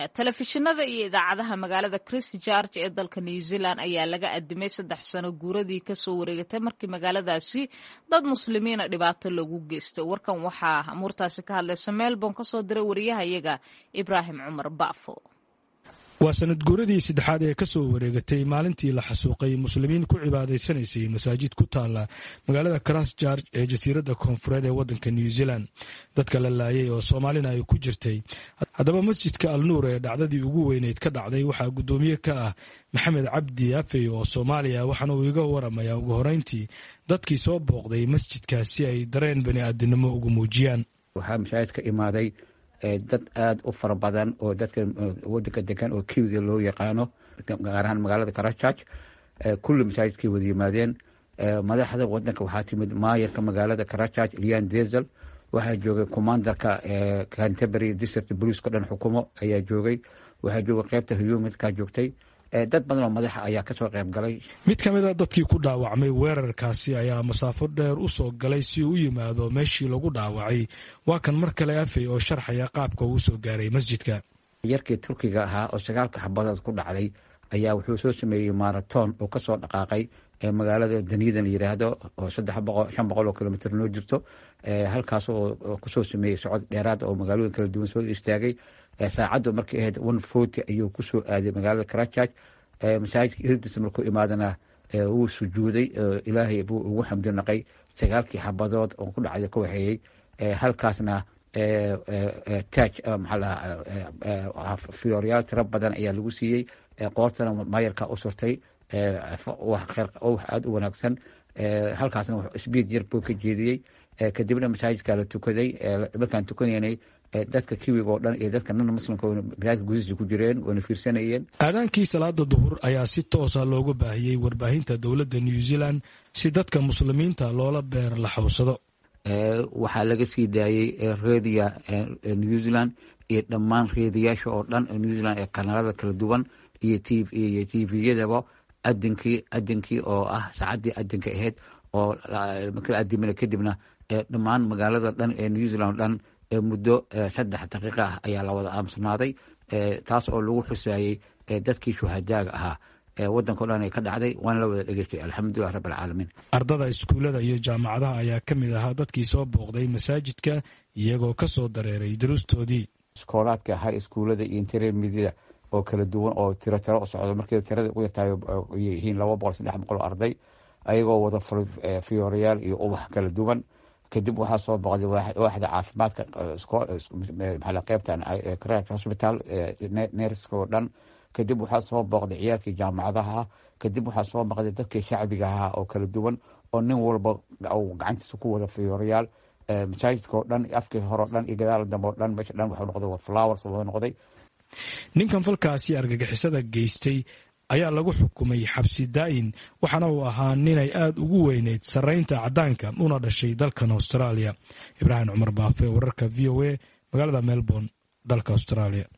telefishinada iyo idaacadaha magaalada christ george ee dalka new zealand ayaa laga adimay saddex sano guuradii kasoo wareegatay markii magaaladaasi dad muslimiina dhibaato loogu geystay warkan waxaa amuurtaasi ka hadlaysa melbourne kasoo diray wariyahayaga ibraahim cumar bafo waa sanad guuradii saddexaad ee ka soo wareegatay maalintii la xasuuqay muslimiin ku cibaadaysanaysay masaajid ku taala magaalada christchurch ee jasiiradda koonfureed ee waddanka new zealand dadka la laayay oo soomaalina ay ku jirtay haddaba masjidka alnuur ee dhacdadii ugu weyneyd ka dhacday waxaa guddoomiye ka ah maxamed cabdi afey oo soomaaliya waxaana uu iga waramayaa ugu horeyntii dadkii soo booqday masjidkaas si ay dareen bani aadinimo ugu muujiyaan waxaa masaajidka imaaday dad aada u fara badan oo dadka wadanka degan oo kiwiga loo yaqaano gaar ahaan magaalada karachurch kulli masaajidkay wada yimaadeen madaxda wadanka waxaa timid maayarka magaalada karachurch lian dezel waxaa joogay commandarka canterbury district boliiska dhan xukumo ayaa joogay waxaa joogay qeybta humidka joogtay dad badan oo madaxa ayaa kasoo qayb galay mid ka mid a dadkii ku dhaawacmay weerarkaasi ayaa masaafo dheer u soo galay si uu u yimaado meeshii lagu dhaawacay waa kan mar kale afey oo sharxaya qaabka uu soo gaaray masjidka yarkii turkiga ahaa oo sagaalka xabadood ku dhacday ayaa wuxuu soo sameeyey maraton oo kasoo dhaqaaqay magaalada daniida la yiraahdo oo saddex boqol shan boqol oo kilomitr noo jirto halkaas oo kusoo sameeyey socod dheeraad oo magaalooyin kala duwan soo istaagay saacaddu markay ahayd one forty ayuu kusoo aaday magaalada karachurch masaajidka irdis markuu imaadana wuu sujuuday ilaahay buu ugu xamdi naqay sagaalkii xabadood oo ku dhacday ka waxeeyey halkaasna taj maxaa lahaa fiyoryaal tiro badan ayaa lagu siiyey qoortana maayarka u surtay wax aada u wanaagsan halkaasna sbiid yar buu ka jeediyey kadibna masaajidkaa la tukaday markaan tukanaynay dadka kiwiga oo dhan iyo dadka nan muslimka masaajidka gudihiisa ku jireen wayna fiirsanayeen aadaankii salaada duhur ayaa si toosa looga baahiyey warbaahinta dowladda new zealand si dadka muslimiinta loola beer la xawsado waxaa laga sii daayey redia new zealand iyo dhammaan reediyaasha oo dhan new zealand ee kanaalada kala duwan iyo iyo tviyadaba adinkii adinkii oo ah saacaddii adinka ahayd oo markala adimina kadibna dhammaan magaalada dhan ee new zealand o dhan muddo saddex daqiiqa ah ayaa la wada aamusnaaday taas oo lagu xusaayey dadkii shuhadaaga ahaa waddanka dhan ay ka dhacday waana la wada dhegeystay alxamdulilah rabb alcaalamiin ardada iskuullada iyo jaamacadaha ayaa ka mid ahaa dadkii soo booqday masaajidka iyagoo ka soo dareeray duruustoodii iskoolaadka ahaa iskuullada iyo intermediada oo kala duwan oo tiro tiro u socdo markii tirada ugu yartahay yihiin laba boqol saddex boqol oo arday ayagoo wada fiyorayaal iyo ubax kala duwan kadib waxaa soo boqday waaxda caafimaadka maxaa qeybtan crach hospital nerska oo dhan kadib waxaa soo booqday ciyaalkii jaamacadaha kadib waxaa soo boqday dadkii shacbiga ahaa oo kala duwan oo nin walba gacantiisa ku wada fiyorayaal masaajidka oo dhan afkii hore o dhan iyo gadaal dambe o dhan meesha dhan waxuu noqday flowers wada noqday ninkan falkaasi argagixisada geystay ayaa lagu xukumay xabsi daa'in waxaana uu ahaa ninay aada ugu weyneyd sarraynta caddaanka una dhashay dalkan austraaliya ibraahim cumar baafe wararka v o a magaalada melbourne dalka austraaliya